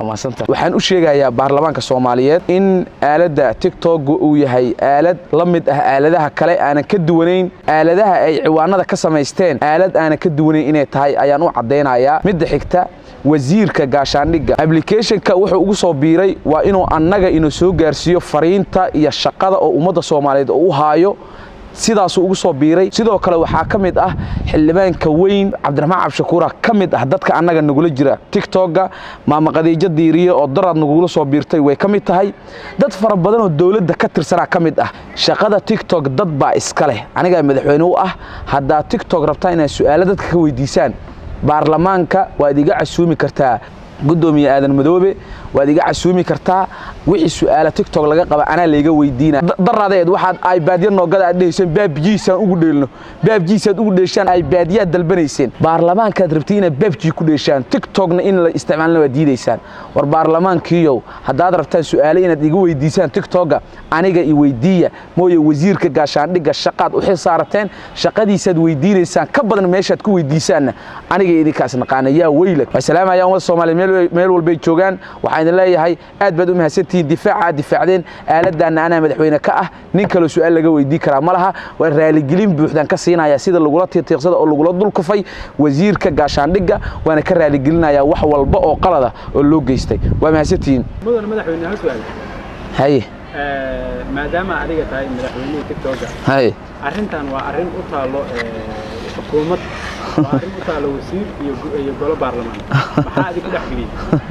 waxaan u sheegayaa baarlamaanka soomaaliyeed in aaladda tigtog uu yahay aalad la mid ah aaladaha kale aanan ka duwanayn aaladaha ay ciwaanada ka samaysteen aalad aanan ka duwanayn inay tahay ayaan u caddaynayaa midda xigta wasiirka gaashaandhigga ablicathonka wuxuu ugu soo biiray waa inuu annaga inuu soo gaarsiiyo fariinta iyo shaqada oo ummadda soomaaliyeed oo u haayo sidaasuu ugu soo biiray sidoo kale waxaa ka mid ah xildhibaanka weyn cabdiraxmaan cabdishakuura ka mid ah dadka annaga nagula jira tigtogga maama khadiijo diiriye oo daraad nagula soo biirtay way ka mid tahay dad fara badan oo dowladda ka tirsanaa ka mid ah shaqada tigtog dad baa iska leh anigaa madaxweyne u ah haddaad tigtog rabtaa inaad su'aalo dadka ka weydiisaan baarlamaanka waad iga casuumi kartaa gudoomiye aadan madoobe waad iga casuumi kartaa wixii su'aala tigtog laga qaba anaa layga weydiina daraadeed waxaad aybaadya noogada aad dhehayseen baabjiisaan ugu dheelno baabjiisaad ugu dheeshaan aybaadyaad dalbanayseen baarlamaankaad rabtay inaad baabjii ku dheeshaan tigtogna in la isticmaalna waad diidaysaan war baarlamaankiiyow haddaad rabtaan su'aale inaad iga weydiisaan tigtogga aniga i weydiiya mooye wasiirka gaashaandhigga shaqaad u xil saarateen shaqadiisaad weydiinaysaan ka badan meeshaad ku weydiisaanna aniga idinkaas naqaana yaa weylag wasalaamaya ummadda soomaaliya meel walbay joogaan waxaan idin leeyahay aad baad u mahadsantihiin difaaca aad difaacdeen aaladdaanna anaa madaxweyne ka ah nin kaloo su'aal laga weydii karaa ma laha waa raaligelin buuxdaan ka siinaya sida lagula tiiqtiiqsada oo lagula dulkufay wasiirka gaashaandhigga waana ka raaligelinayaa wax walba oo qalada oo loo geystay waa mahadsantihiin mudan madaxweyne hal su'aal haye maadaama adiga tahay madaxweynihii tigtogga haye arrintan waa arrin u taallo xukuumad waa arrin u taallo wasiir iyo iyo golo baarlamaan maxaa adig ku dhex geliyey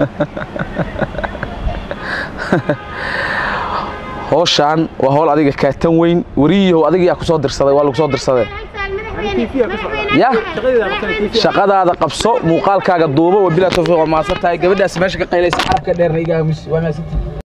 howshaan waa howl adiga kaatan weyn weriyahow adiga yaa ku soo dirsaday waa lagu soo dirsaday ya shaqadaada qabso muuqaalkaaga duubo wabilaa tawfiiq waa mahadsan tahay gabadhaas meesha ka qaylaysa carabka dheerna igaamis waa mahadsantihi